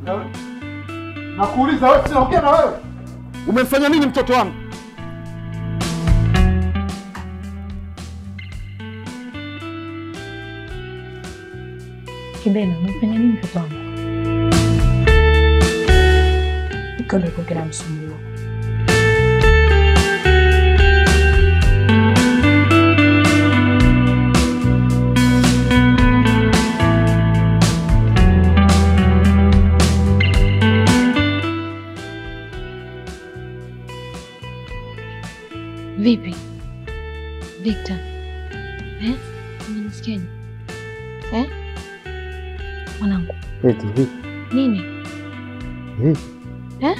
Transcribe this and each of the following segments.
Nakuuliza wewe, sinaongea na wewe. Umemfanya nini mtoto wangu? Kibena, umefanya nini mtoto wangu? Iko ndiko kinamsumbua. Vipi Victor? Eh? Unanisikiaje? Eh? Mwanangu, Eti vipi? nini? Vipi? Eh?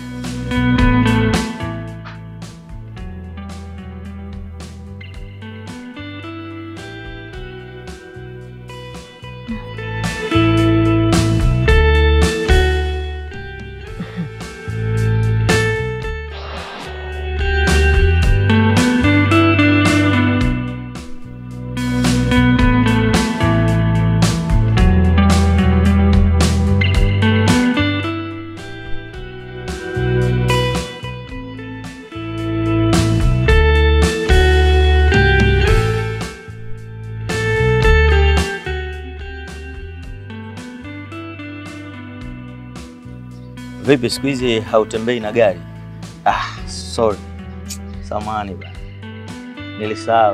Vipi siku hizi hautembei na gari? Ah, sorry. Samani bana. Nilisahau.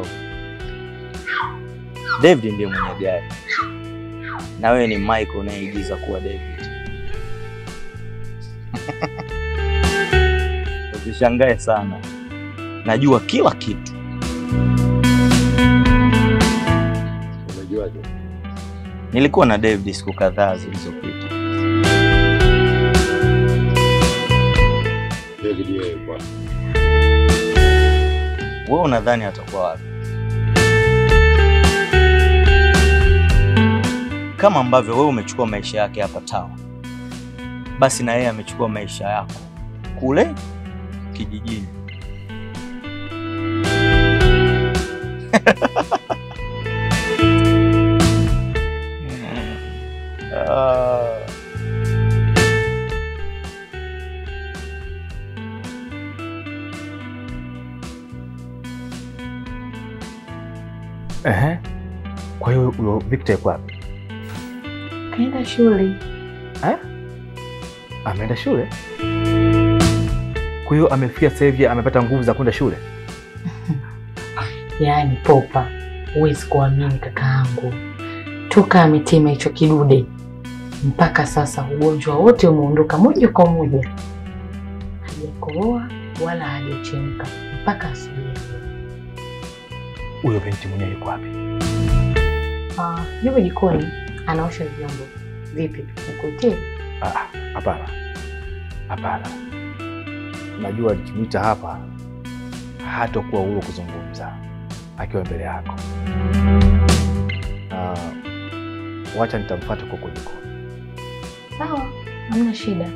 David ndiye mwenye gari. Na wewe ni Michael unayeigiza kuwa David. Usishangae sana. Najua kila kitu. Umejuaje? Nilikuwa na David siku kadhaa zilizopita. David yeye bwana. Wewe unadhani atakuwa wapi? Kama ambavyo wewe umechukua maisha yake hapa town, basi na yeye amechukua maisha yako kule kijijini. Ah. Ehe. Kwa hiyo huyo Victor yuko wapi? Kaenda shule. Eh? Ameenda shule? Kwa hiyo amefikia sasa hivi amepata nguvu za kwenda shule? Yaani popa, huwezi kuamini kakaangu, toka ametema hicho kidude mpaka sasa ugonjwa wote umeondoka moja kwa moja, hajakohoa wala hajachemka mpaka asubuhi. Huyo binti mwenyewe yuko wapi? Ah, yuko jikoni anaosha vyombo. Vipi, nikuitie? Ah, ah, hapana. Hapana. Najua nikimwita hapa hatakuwa huru kuzungumza akiwa mbele yako. Na wacha nitamfuata huko jikoni. Sawa, hamna shida.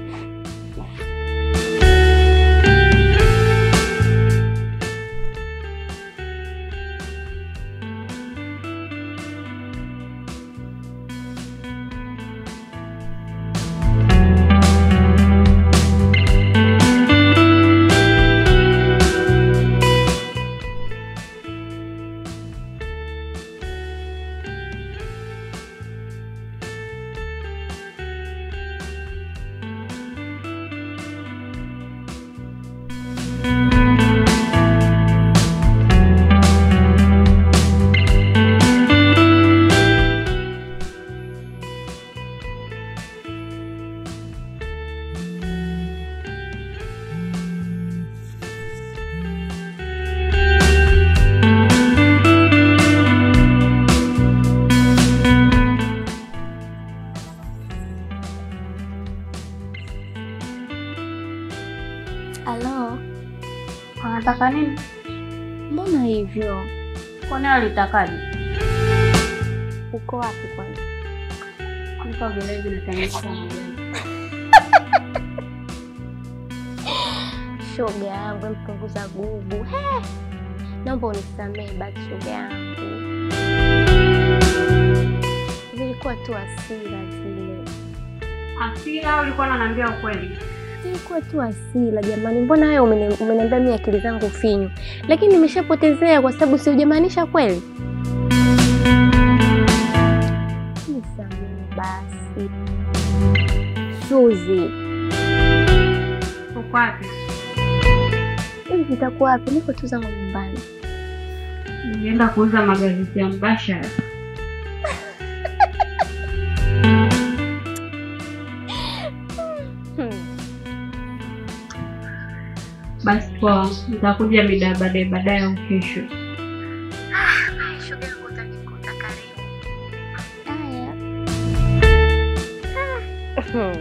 Halo, Anataka nini? mbona hivyo? Kwani alitakaje? Uko wapi kwanza? Niko gereza natengeneza magari. Shoga yangu mpunguza gugu. He, naomba unisamehe basi shoga yangu, zilikuwa tu hasira zile. Hasira au ulikuwa unaniambia ukweli? Ilikuwa tu hasira jamani, mbona wewe umeni- umeniambia mimi akili zangu finyu, lakini nimeshapotezea kwa sababu si hujamaanisha kweli. Nisamehe basi. Suzi, Uko wapi? hivi nitakuwa wapi? Niko tu zangu nyumbani. Nilienda kuuza magazeti ya Mbashara. Hmm. Basi poa, nitakuja mida baadaye baadaye au kesho. Shoga yangu utanikuta karibu. Haya. Ah.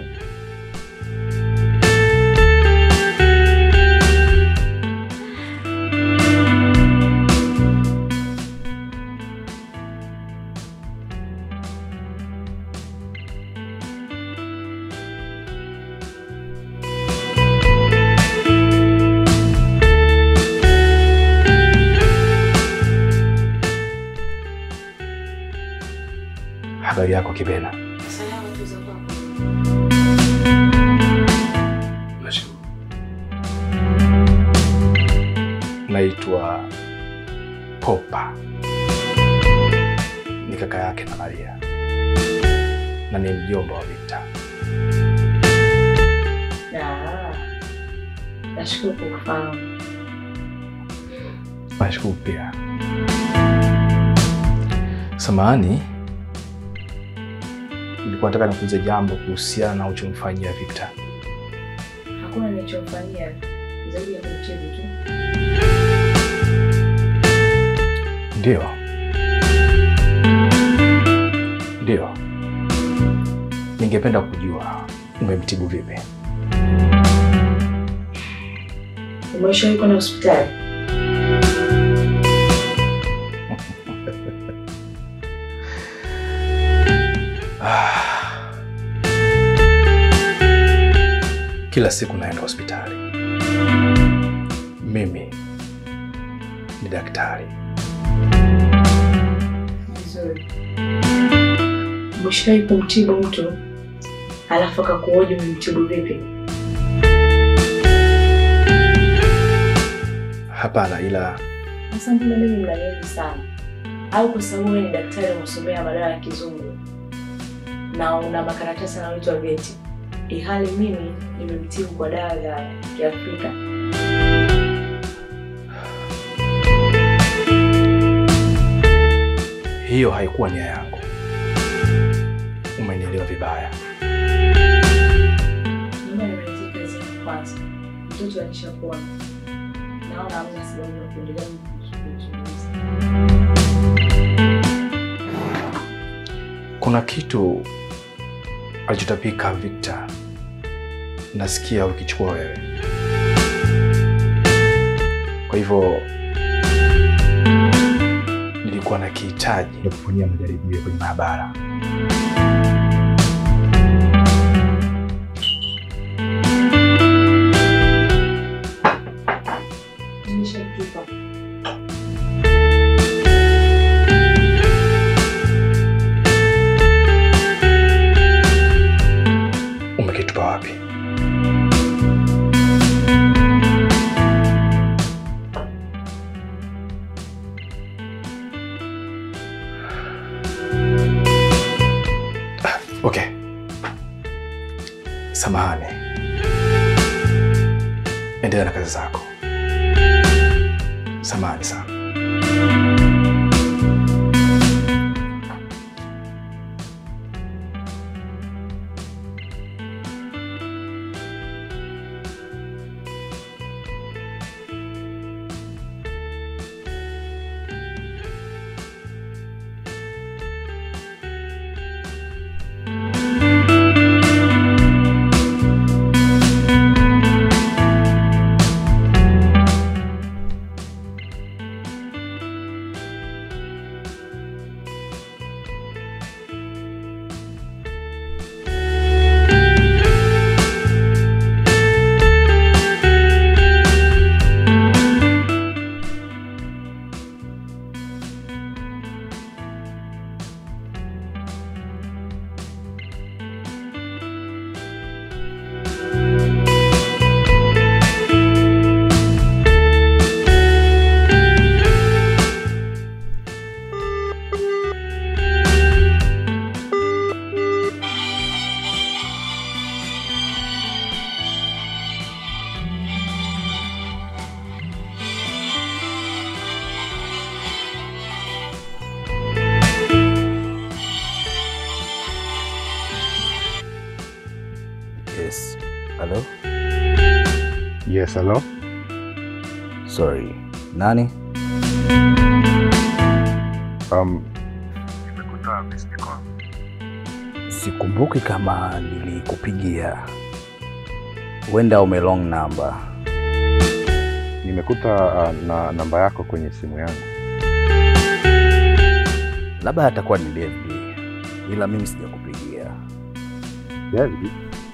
Habari yako Kibena? Salama tu za kwako. Nashukuru. Naitwa Popa, ni kaka yake na Maria na ni mjomba wa Victor. Ah, Nashukuru kwa kufahamu. Nashukuru pia. Samahani, nilikuwa nataka nikuulize jambo kuhusiana na uchomfanyia Victor. Hakuna nilichomfanyia zaidi ya kumtibu tu. Ndio, ndio, ningependa kujua umemtibu vipi? Umeshawahi kwenda hospitali? Ah. Kila siku naenda hospitali. Mimi ni daktari. Vizuri. Umeshawahi kumtibu mtu alafu akakuhoji umemtibu vipi? Hapana, ila Sasa mbona mimi mnaniezi sana? Au kwa sababu wewe ni daktari umesomea madawa ya kizungu na una makaratasi yanayoitwa vyeti, ihali mimi nimemtibu kwa dawa za Kiafrika. hiyo haikuwa nia yangu. Umenielewa vibaya. Naomba nimalizie kazi yangu kwanza. Mtoto alishapona. Naona hamna sababu ya kuendelea kumzungumza. Kuna kitu alichotapika Victor, nasikia ukichukua wewe. Kwa hivyo nilikuwa na kihitaji ya kufanyia majaribio kwenye maabara. Nimeshatupa. Umekitupa wapi? Ah, Okay. Samahani. Endelea na kazi zako. Samahani sana. Yes. Hello? Yes, hello. Sorry. Nani? Um, Sikumbuki kama nilikupigia. Huenda ume long number. nimekuta uh, na namba yako kwenye simu yangu. Labda atakuwa ni David. Ila mimi sijakupigia. David?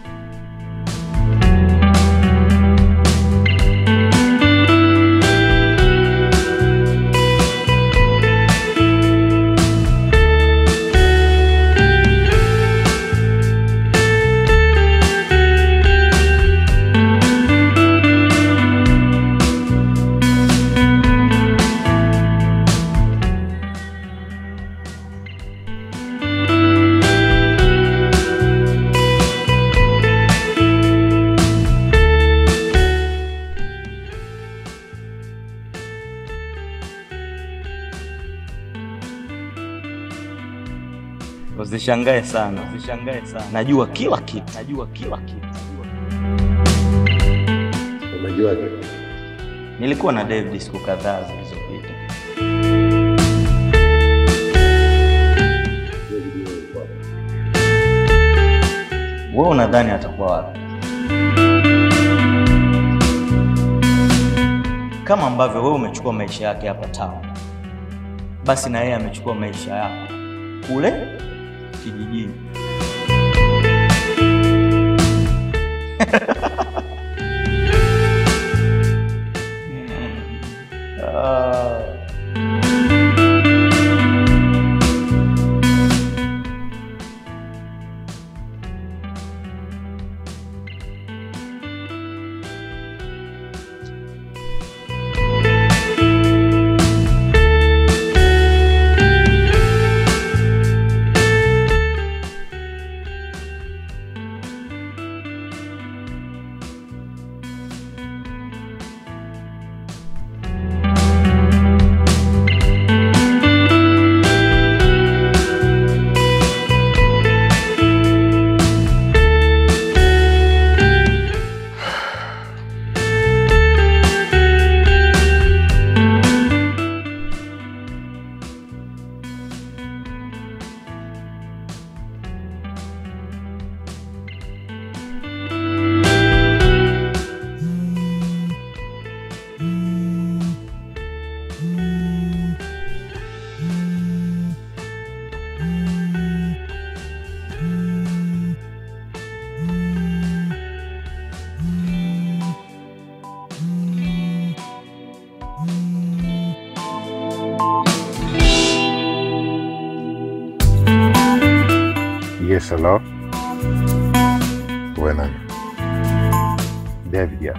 Usishangae sana, usishangae sana. Najua kila kitu, najua kila kitu. Umejuaje? Nilikuwa na David siku kadhaa zilizopita. Wewe unadhani atakuwa wapi? Kama ambavyo wewe umechukua maisha yake hapa town, basi na yeye amechukua maisha yako kule kijijini. Ah. Yes, hello. Wewe nani? David ya.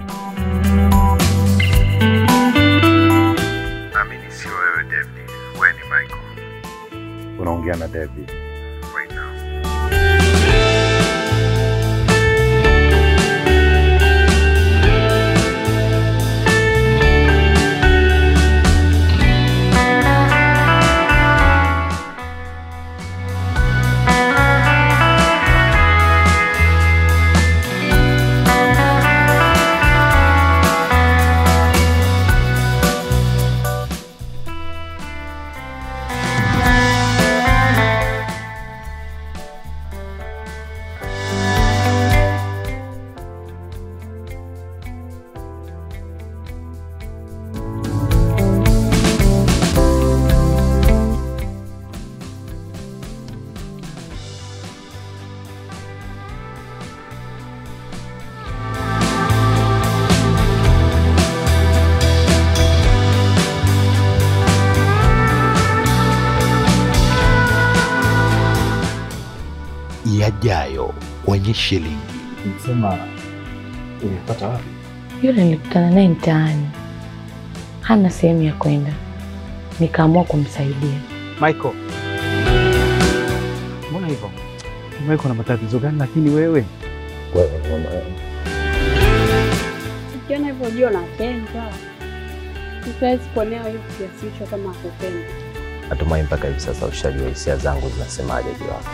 Naamini sio wewe David, wewe ni Michael. Unaongea na David. Right now. yajayo kwenye shilingi. Sema ulipata wapi? Yule nilikutana naye mtaani, hana sehemu ya kwenda, nikaamua kumsaidia. Michael, mbona hivyo? Michael, na matatizo gani? Lakini wewe Ukiona hivyo ujue unapendwa. Siwezi kuonea hiyo kiasi hicho kama hakupenda. Natumai mpaka hivi sasa ushajua hisia zangu zinasemaje juu yako.